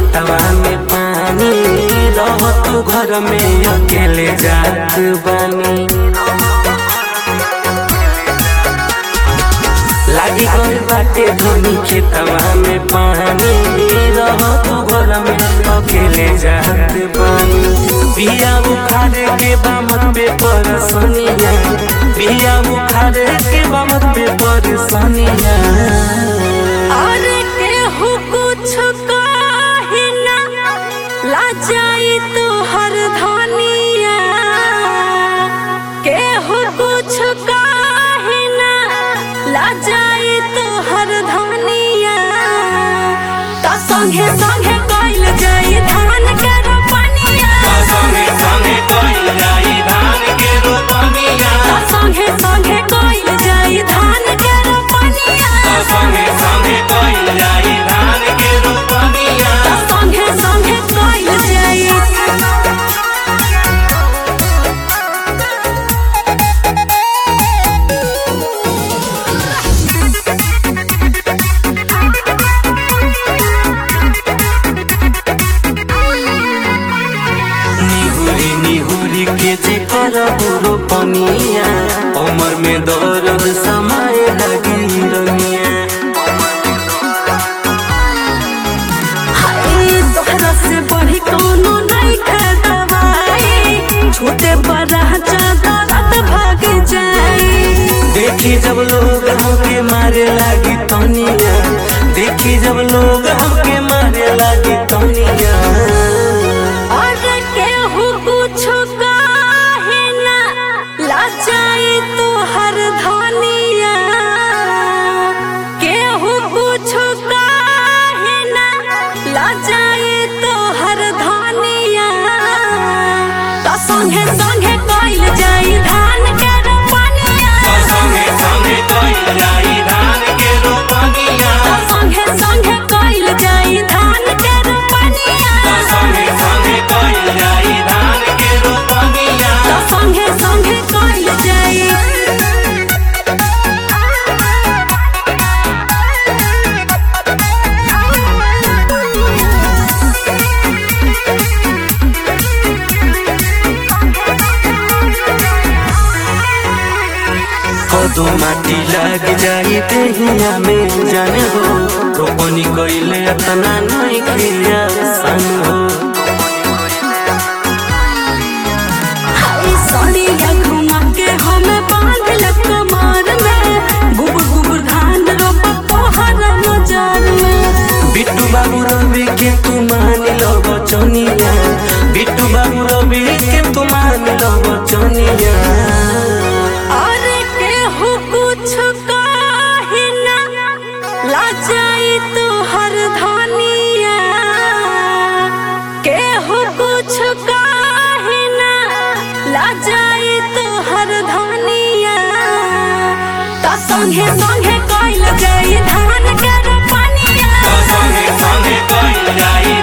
खेतवा में पानी रह तू घर में अकेले जात बानी लागी गइल बाटे धनी खेतवा में पानी रह तू घर में अकेले जात बानी बिया उखाड़ के बामत पे परसनिया बिया उखाड़ के बामत पे परसनिया और केहू कुछ कहे ना लाजाई तो हर धनिया केहू कुछ कहे ना लाजाई तो हर धनिया तो संगे संगे कइल जाई धान के रोपनिया संगे संगे कइल जाई धान के रोपनिया तो संगे संगे कइल जाई धान के रोपनिया संगे संगे कइल जाई धान के रोपनिया तो संगे संगे कइल जाई निहुरी निहुरी के जे करबू रोपनिया उमर में दर्द समय लगी रनिया हाय तोहरा से बढ़ी कोनो नहीं खा दवाई छोटे बड़ा ज्यादा रात भाग जाई देखी जब लोग हमके मारे लागी तनिया देखी जब लोग हमके मारे लागी तनिया और केहू कुछ काहे ना लाचाई तो हर धनिया केहू कुछ काहे ना लाचाई तो हर धनिया तो संगे संगे कइल जाई धान के रोपनिया संगे संगे कइल जाई धान के रोपनिया संगे संगे कइल जाई धान के रोपनिया संगे संगे कइल जाई धान के रोपनिया संगे संगे कइल जाई कदो माटी लग जाई देहिया में जाने हो रोपनी कइले अतना नहीं खिया सन हो हाय सड़िया घुमा के हमें बांध ल कमर में गुबुर गुबुर धान रोप पहर नजर में बिट्टू बाबू रवि के तू मान लो बचनिया बिट्टू बाबू रवि के तू मान लो बचनिया और केहू कुछ काहे ना लाचाई तो हर धनिया केहू कुछ काहे ना लाचाई तो हर धनिया तो संगे संगे कइल जाई धान के रोपनिया संगे संगे कइल जाई